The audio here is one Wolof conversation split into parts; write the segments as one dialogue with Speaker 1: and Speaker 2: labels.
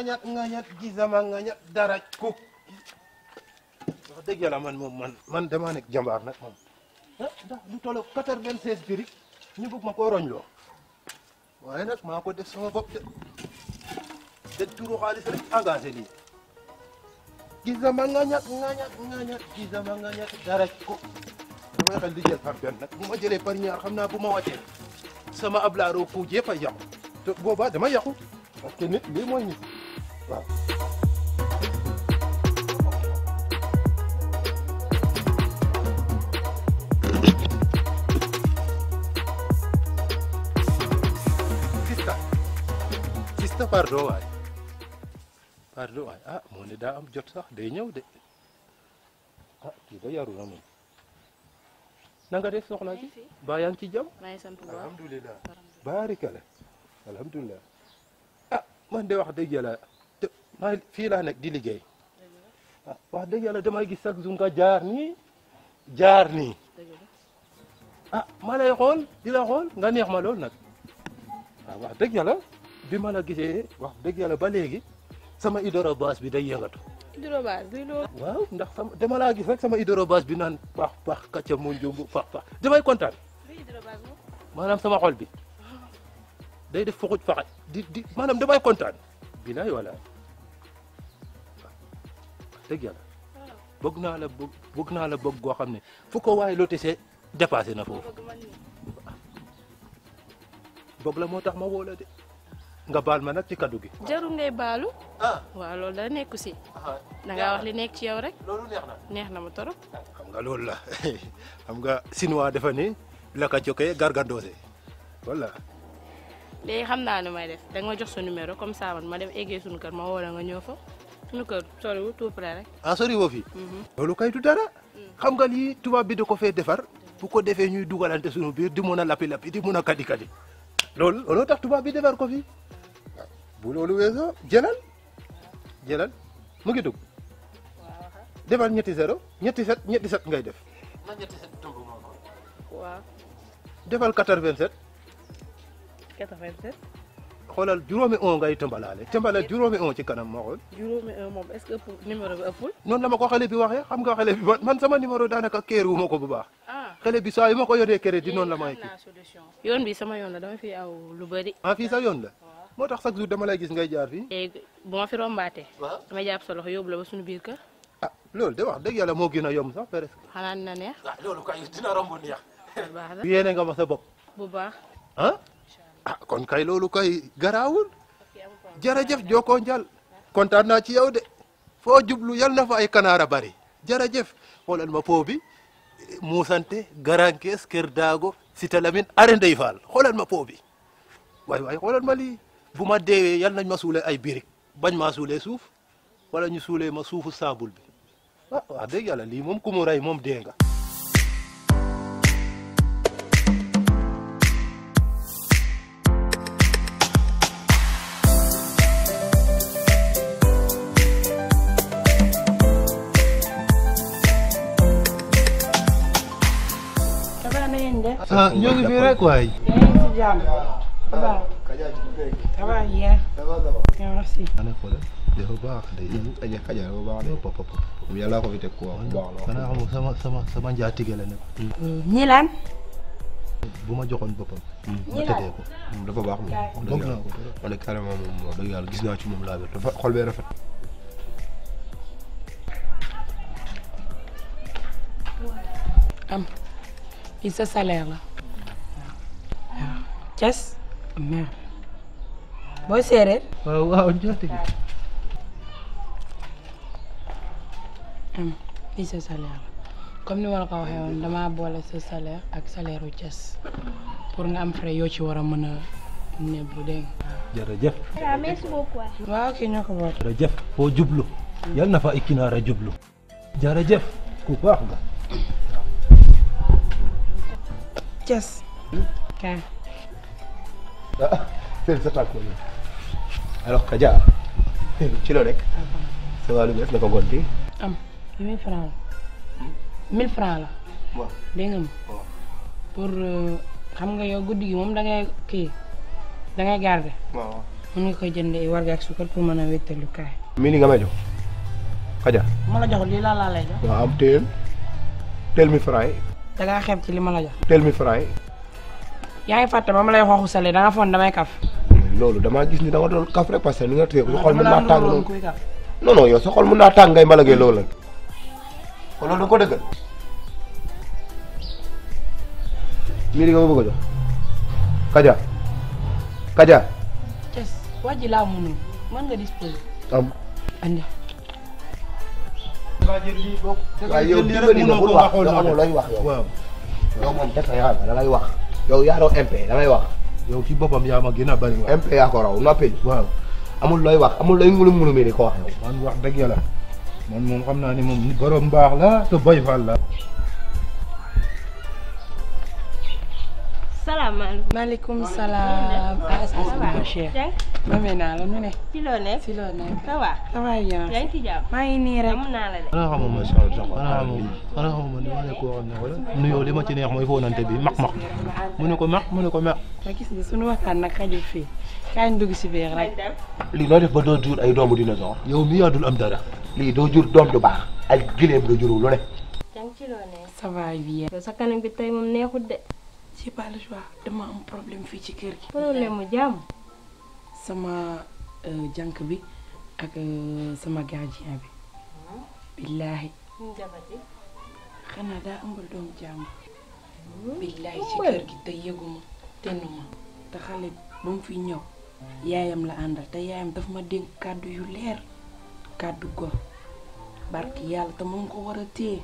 Speaker 1: ngañat ngañat gisama ngañat dara ku wax dëgg yàlla man moom man man damaa nekk jàmbaar nag moom ah ndax lu tolloog quatre-vingt-seize birig ñu bëgg ma koo roñloo waaye nag maa ko def sama bopp de de turu xaalis rek engagé lii gisama ngañat ngañat ngañat gisama ngañat dara ku damay xel di jël par benn nag bu ma jëlee par ñaar xam naa bu ma wàccee sama ablaaroo kuuj yëpp a yàqu te boobaa dama yàqu parce que nit lii mooy nit waaw sista sista pardon waay pardon waay ah moo ne daa am jot sax day ñëw de ah kii da yaru na moom na nga def soxna si baa yaa ngi ci jàmm
Speaker 2: maa ngi sant bu baax
Speaker 1: alhamdulilah baarikala alhamdulilah ah man de wax dëgg yàlla te maa fii laa nekk di liggéey ah wax dëgg yàlla damay gis chaque jour nga jaar nii jaar nii
Speaker 2: dëgg la
Speaker 1: ah ma lay xool di la xool nga neex ma lool nag ah wax dëgg yàlla bi ma la gisee wax dëgg yàlla ba léegi sama hydrobase bi day yëngatu
Speaker 2: hydrobase luy loolu
Speaker 1: waaw ndax sama dama laa gis rek sama hydrobase bi naan pax pax kàcca mu njumbu pax pax damay kontaan
Speaker 2: luy hydrobase moom
Speaker 1: maanaam sama xol bi day def fuxuj faxaj di di maanaam damay kontaan bilaay walaay wax dëgg yàlla bëgg naa la bëgg bëgg naa la bëgg goo xam ne fu ko waaye lotissé dépassé na foofu
Speaker 2: bëgg man ni
Speaker 1: bëgg la moo tax ma woo la de nga baal ma nag ci kaddu gi
Speaker 2: jaru ngay baalu
Speaker 1: ah
Speaker 2: waaw loolu da nekku si da ngaa wax li nekk ci yow rek
Speaker 1: loolu neex na
Speaker 2: neex na ma torop
Speaker 1: xam nga loolu la xam nga chinois dafa ni laka coke gargandoose voilà
Speaker 2: léegi xam naa nu may def da nga ma jox sa numéro comme ça man ma dem eggee suñu kër ma woo la nga ñëw fa suñu kër soriwul tout près rek
Speaker 1: ah sori woo fi loolu kay du dara xam nga lii tubaab bi da ko fee defar bu ko defee ñuy dugalante suñu biir di mun a lappi lappi di mun a kadi kadi loolu looloo tax tubaab bi defar ko fi bu loolu weesoo jëlal jëlal mu ngi dugg defal ñetti zéro ñetti set ñetti set ngay def na ñetti set dugg moo ko
Speaker 2: waaw
Speaker 1: defal 87
Speaker 2: 87
Speaker 1: xoolal juróomi on ngay tëmbalaale tëmbalaale juróomi on ci kanam moo xool
Speaker 2: juróomi un moom est-ce que ëpp numéro bi ëppul
Speaker 1: noonu la ma ko xale bi waxee xam nga xale bi man man sama numéro daanaka kéer wu ma ko bu baax
Speaker 2: ah
Speaker 1: xale bi saa yu ma ko yoree crédit noonu la may
Speaker 2: xam
Speaker 1: kii
Speaker 2: naa solution yoon bi sama yoon la dama fi aw lu bëri
Speaker 1: ah fii sa yoon la moo tax chaque jour dama lay gis ngay jaar fii
Speaker 2: léegi bu ma fi rombaatee
Speaker 1: waaw
Speaker 2: dama jàpp sa loxo yóbbu la ba suñu biir kër
Speaker 1: ah loolu de wax dëgg yàlla moo gën a yomb sax presque
Speaker 2: xanaa dina neex
Speaker 1: ah loolu kay dina romb neex
Speaker 2: bu baax la
Speaker 1: yéene nga ma sa bopp
Speaker 2: bu baax
Speaker 1: ah ah kon kay loolu kay garaawul jërëjëf jokkoo njal kontaan naa ci yow de foo jublu yal na fa ay kanaara bari jërëjëf xoolal ma po bi muusante garankees kër daago sita lamin are ndey faal xoolal ma po bi waay waay xoolal ma lii bu ma deewee yal nañ ma suule ay birig bañ maa suulee suuf wala ñu suulee ma suufu saabul bi ah wax dëgg yàlla lii moom ku mu rey moom dee nga
Speaker 2: ça va na ngeen def
Speaker 1: ah ñoo ngi fii rek waay
Speaker 2: yaa ngi ci jàmm ça va ça va bien merci
Speaker 1: ane xoolal dafa baax day
Speaker 3: aje kaja bu baax de
Speaker 1: pop pop
Speaker 3: yàlla ko fi teg ko wax bu baax la
Speaker 1: xanaa xamul sama sama sama njaatige la nag
Speaker 2: ñi laan
Speaker 1: bu ma joxoon boppam ma
Speaker 2: Ñi la-
Speaker 1: tëddee ko
Speaker 3: dafa baax moom wax
Speaker 1: bëgg
Speaker 3: dëgg
Speaker 1: naa
Speaker 3: yàlla
Speaker 1: ko trop.
Speaker 3: man de carrément moom wax dëgg yàlla gis naa ci moom laa wér dafa xol bee rafet
Speaker 2: am li sa salaire la waaw Thiès mer booy séeréer
Speaker 1: waaw waaw njaatige
Speaker 2: am li sa salaire la comme ni ma la ko waxee woon damaa boole sa salaire ak salaire u Thiès pour nga am frais yoo ci war a mën a nebbu dégg
Speaker 1: jërëjëf
Speaker 4: waaw merci beaucoup.
Speaker 2: nga waaw kii ñoo ko boot
Speaker 1: jërëjëf foo jublu yal na fa ay kinaara jublu jërëjëf ku baax nga
Speaker 2: Thiès kaay
Speaker 3: ah félicitations ko alors Kaja ci loo nekk sa wàllu bees dafa gonti
Speaker 2: am li mille francs la mille francs la
Speaker 3: waaw
Speaker 2: dégg nga ma
Speaker 3: waaw.
Speaker 2: pour euh, xam nga yow guddi gi moom da ngay kii da ngay garder
Speaker 3: waaw
Speaker 2: mën nga koy jëndee warga ak suukar pour mën a wéttalu kaay.
Speaker 3: mii ni nga may jox Kaja
Speaker 2: ma la jox lii laa laa lay jox.
Speaker 3: waaw am teel teel mi fray
Speaker 2: da ngaa xeeb ci li ma la jox.
Speaker 3: teel mi fray
Speaker 2: yaa ngi fàtte ba ma lay waxu sale da nga foon damay kaf.
Speaker 3: loolu damaa gis ni da nga doon kaf rek parce que ni nga téye sa xol mën naa
Speaker 2: dama
Speaker 3: tàng
Speaker 2: doon
Speaker 3: noonu
Speaker 2: kuy kaf.
Speaker 3: non non yow sa xol mën naa tàng ngay mbalagee loolu la kon loolu da nga ko dëggal mii di nga ma bëgg a jox Kaja Kaja
Speaker 2: Cés waa ji laa mënul mën nga disposer.
Speaker 3: am
Speaker 2: andi.
Speaker 1: nga jël lii bokk.
Speaker 3: waaye yow
Speaker 1: jël lii
Speaker 3: dimbali
Speaker 1: rek
Speaker 3: ma
Speaker 1: mënoo
Speaker 3: bul
Speaker 1: ko
Speaker 3: wax
Speaker 1: waxoon
Speaker 3: yow
Speaker 1: noonu.
Speaker 3: amoo looy wax yow
Speaker 1: waaw
Speaker 3: yow moom def yaa da ngay wax yow yaa raw MP da ngay wax
Speaker 1: yow ci boppam yaa ma gën a bari wax.
Speaker 3: MP yaa ko raw noppi
Speaker 1: waaw
Speaker 3: amul looy wax amul looy ngulum ngulum di ko wax yow
Speaker 1: man wax dëgg yàlla man moom xam naa ni moom ni borom baax la te boy fal la.
Speaker 4: salaamaaleykum.
Speaker 2: maaleykum salaam. ah ça
Speaker 4: ça va
Speaker 2: ma chère.
Speaker 4: Dieng
Speaker 2: mame naa la nu ne.
Speaker 4: ci loo nekk.
Speaker 2: si loo nekk.
Speaker 4: ça va.
Speaker 2: ça va bien.
Speaker 4: yaa ngi ci jàmm.
Speaker 2: maa ngi nii rek.
Speaker 4: am naa la de.
Speaker 1: xanaa xamoo ma xanaa xamoo xanaa xamoo man dama ne koo xam ne wala nuyoo li ma ci neex mooy foonante bi maq maq mu ne ko maq mu ne ko maq.
Speaker 2: ma gis ni sunu waxtaan nag xajul fii. kaay ñu dugg si biir rek.
Speaker 4: dem.
Speaker 3: lii noo def ba doo jur ay doomu dinosaure
Speaker 1: yow mi yaa dul am dara.
Speaker 3: lii doo jur doom du baax ay gileem nga juru lu ne
Speaker 4: yaa ngi ci loo nekk.
Speaker 2: ça va bien.
Speaker 4: yow sa kanam bi tey moom neexut de.
Speaker 2: j'ai pas le choix dama am problème fii ci kër gi.
Speaker 4: problème mu jàmm.
Speaker 2: sama euh, jànk bi ak euh, sama gardien bi. billaahi
Speaker 4: ñu jabati.
Speaker 2: xanaa daa ëmbal doomu jàmm. billaahi ci kër gi te yëguma tennuma te xale bi ba mu fi ñëw yaayam la àndal te yaayam daf ma dénk kàddu yu leer kàddu go barki yàlla te moom ko war a téye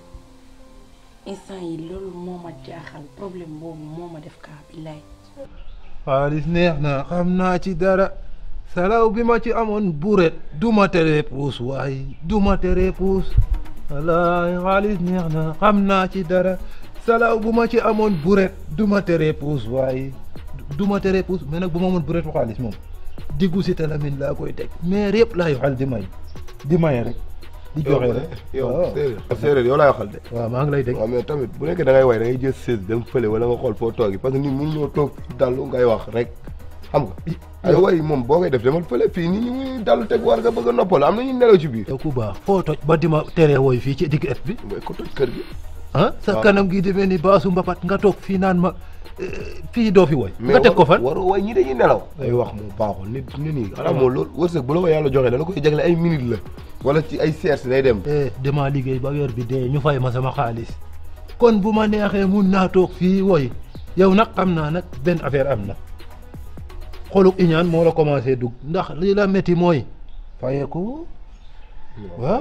Speaker 2: instant yi loolu moo ma jaaxal problème boobu moo ma def kaa billaahi
Speaker 1: xaalis neex na xam naa ci dara salaw bi ma ci amoon buret du ma tere puus waaye du ma tere puus walaay xaalis neex na xam naa ci dara salaw bu ma ci amoon buret du ma tere puus waaye du ma tere puus mais nag bu ma amoon buretu xaalis moom diggu si talamin laa koy teg mais yëpp laay waxal di may di maye rek di joxe rek
Speaker 3: yow
Speaker 1: waaw
Speaker 3: séeréer séeréer yow laay waxal de
Speaker 1: waaw maa ngi lay dégg
Speaker 3: waaw mais tamit bu nekkee da ngay way da ngay jël sées dem fële wala nga xool foo toogi parce que nit mun ñoo toog dallu ngay wax rek xam nga ay way moom boo koy def demal fële fii nit ñi muy dallu teg war nga bëgg a noppal am na ñu nelaw ci biir
Speaker 1: yow ku baax foo toj ba di ma teree wooy fii ci digg et bi
Speaker 3: mooy ko toj kër gi
Speaker 1: ah sa
Speaker 3: waaw.
Speaker 1: kanam gi demee ni baasu mbapat nga toog fii naan ma eh, fii doo fi woy nga teg ko fan
Speaker 3: waru way ñi dañuy nelaw ay wax moom baaxul nit nit ñi xanaa moom loolu wërsëg bu la ko yàlla joxee dala koy jagle ay minute la wala ci ay seers day dem
Speaker 1: eh damaa liggéey ba weer bi dee ñu fay ma sama xaalis kon bu ma neexee mun naa toog fii woy yow nag xam naa nag benn affaire am na xoluk iñaan moo la commencé dugg ndax li la métti mooy fayeekoo waaw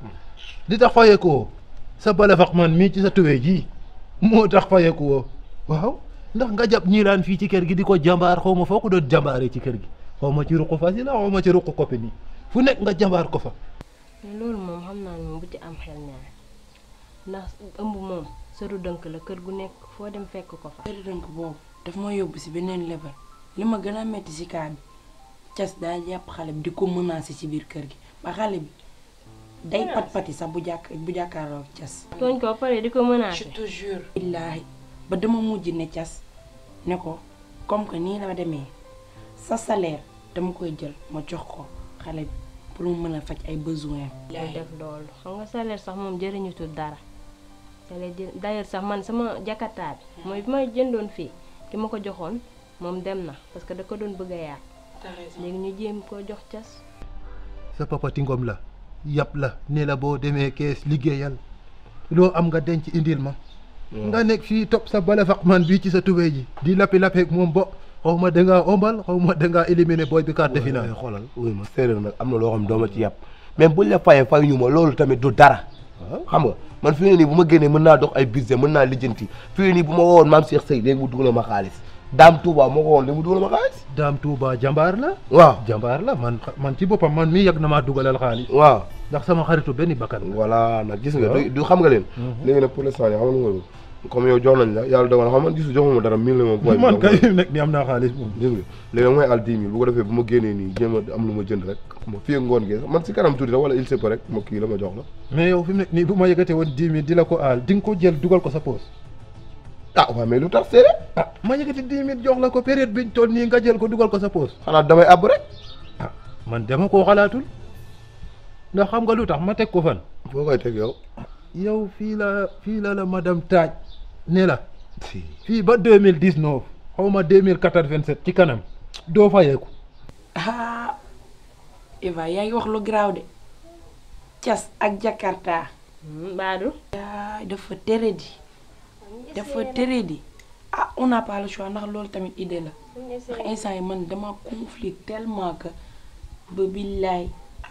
Speaker 1: li tax fayeekoo sa balafax man mii ci sa tuwee ji moo tax fayeekoo waaw ndax nga jàpp ñiilaan fii ci kër gi di ko jàmbaar xaw ma foo ko doon jàmbaaree ci kër gi xaw ma ci ruq fasi la xaw ma ci ruq koppi nii fu nekk nga jàmbaar ko fa
Speaker 4: mais loolu moom xam naa ne moom bu ci am xel ñaar ndax ëmb moom sëru dënk la kër gu nekk foo dem fekk ko fa.
Speaker 2: kër dënk boobu daf ma yóbbu si beneen level li ma gën a metti si kaa bi cas daa jàpp xale bi di ko menacer ci biir kër gi ba xale bi day pat pati sax bu jàkk bu jàkkaarloo ak cas
Speaker 4: tooñ ko ba pare di ko
Speaker 2: je
Speaker 4: menacé.
Speaker 2: te jure billaahi ba dama mujj ne cas ne ko comme que nii la demee sa salaire dama koy jël ma jox ko xale bi pour mu mën a faj ay besoin
Speaker 4: muy def loolu xam nga salaire sax moom jëriñutul dara salaire jë d'ailleurs sax man sama jakarta bi mooy bi may jëndoon fii ki ma ko joxoon moom dem na parce que da ko doon bëgg a yàq léegi ñu jéem koo jox cas
Speaker 1: sa papa tingom la yàpp la ne la boo demee kees liggéeyal loo am nga denc indil ma nga nekk fii topp sa balafax man bii ci sa tubéy ji di lappi-lappeeg moom bo xaw ma dangaa ombal xaw ma dangaa éliminer booy bi quart de finale
Speaker 3: xoolal wuy ma séeréer nag am na loo xam ne doo ma ci yàpp même buñ la fayee fayuñu ma loolu tamit du dara xam nga man fi ne nii bu ma génnee mën naa dox ay budget mën naa lijjanti fi ne nii bu ma wowoon maam Cheikh Seye léegi mu dugal ma xaalis daam Touba moo ko woon léegi mu dugal ma xaalis
Speaker 1: daam Touba jàmbaar la
Speaker 3: waaw
Speaker 1: jàmbaar la man man ci boppam man mii yàgg na maa dugalal xaalis
Speaker 3: waaw
Speaker 1: ndax sama xaritu benn bakkan la
Speaker 3: voilà nag gis nga
Speaker 1: waaw.
Speaker 3: du du xam nga leen léegi nag pour l'instant nii xam nga nga comme yow jox nañ la yàlla dogal na xam man gisu joxuma dara mille la ma booy
Speaker 1: man kay nekk ni am naa xaalis moom
Speaker 3: gis nga léegi nag mooy al dix mille bu ko defee bu ma génnee nii jéem a am lu ma jënd rek ma fii ak ngoon gi man si kanam tuuti rek wala il se peut rek ma kii la ma jox la
Speaker 1: mais yow fi mu nekk nii bu ma yëgatee woon dix mille di la ko aal di nga ko jël dugal ko sa poos
Speaker 3: ah waaw mais lu tax seede
Speaker 1: ah ma yëkkati dix mille jox la ko période biñ toll nii nga jël ko dugal ko sa poos
Speaker 3: xanaa damay àbb rek
Speaker 1: ah man dama koo xalaatul ndax xam nga lu tax ma teg ko fan
Speaker 3: foo koy teg yow
Speaker 1: yow fii la fii la la madame taaj ne la fii ba deux mille dix neuf xaw ma deux mille quatre vingt sept ci kanam doo fayeeku
Speaker 2: ah Eva yaa ngi wax lu garaaw de cas ak Jakarta
Speaker 4: Badou
Speaker 2: yaay dafa tere di dafa tere di ah on n'a pas le choix ndax loolu tamit idée la ndax instant yi man dama conflit tellement que ba billaay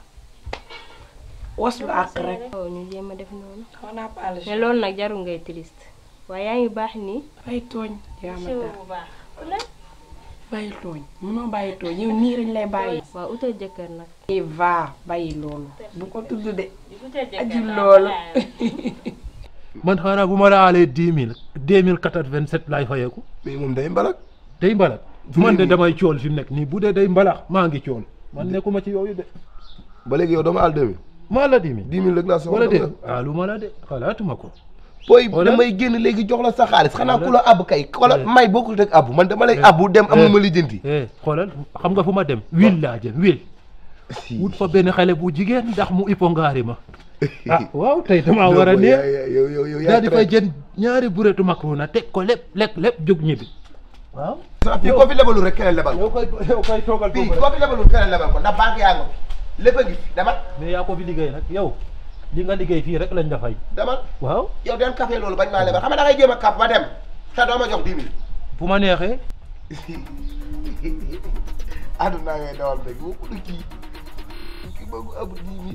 Speaker 2: waslu ak rek
Speaker 4: waaw ñu jéem a def noonu
Speaker 2: on n'a pas le
Speaker 4: mais
Speaker 2: choix
Speaker 4: loolu nag jarul ngay triste waaye yaa ngi baax nii
Speaker 2: bàyyi tooñ yaa ma tax
Speaker 4: bu baax
Speaker 2: bàyyi tooñ mënoo bàyyi tooñ yow nii lañ lay bàyyi
Speaker 4: waaw utal jëkkër nag
Speaker 2: Eva bàyyi loolu bu ko tudd de aji loolu
Speaker 1: man xanaa bu ma la aalee dix mille deux mille quatre vingt sept laay fayeeku
Speaker 3: mais moom day mbalak
Speaker 1: day mbalax
Speaker 3: Fi mu
Speaker 1: man de
Speaker 3: nii.
Speaker 1: damay cool fi mu nekk nii bu dee day mbalax maa ngi cool man nekkuma ci yooyu de
Speaker 3: ba léegi yow dama àll deux mille
Speaker 1: maa la dix mille
Speaker 3: dix mille rek laa soxla
Speaker 1: wala de
Speaker 3: dama-
Speaker 1: ah lu ma la de xalaatuma ko
Speaker 3: booy
Speaker 1: Wala-
Speaker 3: damay génn léegi jox la sa xaalis xanaa
Speaker 1: Wala-
Speaker 3: ku la àbb kay wala
Speaker 1: Wala-
Speaker 3: may bokkul rek àbb man dama lay
Speaker 1: Eh.
Speaker 3: àbbu dem am
Speaker 1: Eh.
Speaker 3: lu ma lijjanti
Speaker 1: eh xoolal xam nga fu ma dem wil laa jëm wil wut fa benn xale bu jigéen ndax mu ipongaari ma ah waaw tey damaa war a
Speaker 3: yow
Speaker 1: neex
Speaker 3: yow yow yow
Speaker 1: daal di fay jën ñaari bureetu macaroni teg ko lépp lekk lépp jóg ñibbi waaw
Speaker 3: fii koo fi lebalul rek keneen lebal ko
Speaker 1: yow koy yow koy toogal
Speaker 3: fii
Speaker 1: foofu rek
Speaker 3: koo fi lebalul keneen lebal ko ndax banque yaa nga fi lépp a ngi fi demal
Speaker 1: mais yaa ko fi liggéey nag yow li nga liggéey fii rek lañ la fay
Speaker 3: demal
Speaker 1: waaw
Speaker 3: yow den café loolu bañ maa lebal xam nga da ngay jéem a kaf ba dem te doo ma jox dix mille
Speaker 1: fu ma neexee
Speaker 3: àdduna ngay dawal rek boo ko kii kii bëgg ab dix mille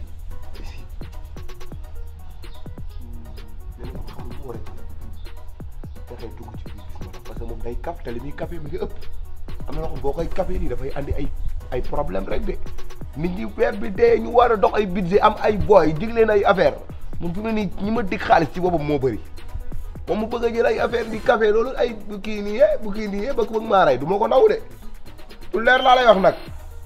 Speaker 3: nee na ko xam nga moo rek fexee dugg ci biir gis ma parce que moom day kaf te li muy café mi ngi ëpp am na loo xam boo koy café nii dafay andi ay ay problème rek de nit ñi weer bi dee ñu war a dox ay budget am ay boy dig leen ay affaire moom fi mu ne nii ñi ma dig xaalis ci boppam moo bëri moom mu bëgg a jël ay affaire di café loolu ay bu kii nii yee bu kii nii yee ba ko bëgg maa rey du ma ko naw de lu leer laa lay wax nag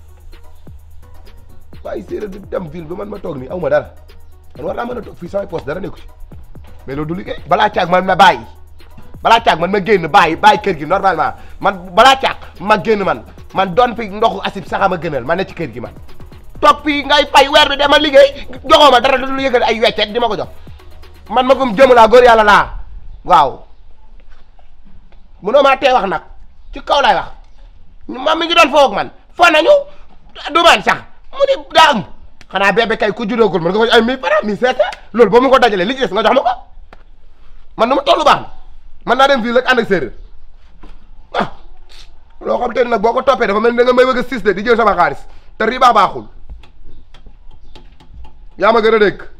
Speaker 3: waaye séeréer di dem ville ba man ma toog nii aw ma dara man war naa mën a toog fii samay poste dara nekku ci mais loolu du liggéey balaa caag man ma bàyyi balaa caag man ma génn bàyyi bàyyi kër gi normalement man balaa caag ma génn man man doon fi ndoxu asib sax ma gënal ma ne ci kër gi man toog fii ngay fay weer bi dama liggéey joxoo ma dara du lu yëgal ay weccet di ma ko jox man ma gum jëmu laa góor yàlla laa waaw munoo maa tee wax nag ci kaw laay wax ma mi ngi doon foo ak man foo nañu du man sax mu ni daa am xanaa bébé kay ku judoogul man nga ko ay mille francs mille sept loolu boo mu ko dajalee li ci des nga jox ma ko man nu mu tollu baax na man naa dem fii rek ànd ak séeréer ah loo xam te ne nag boo ko toppee dafa mel ni da nga may bëgg a sis de di jël sama xaalis te riba baaxul yaa ma gën a dégg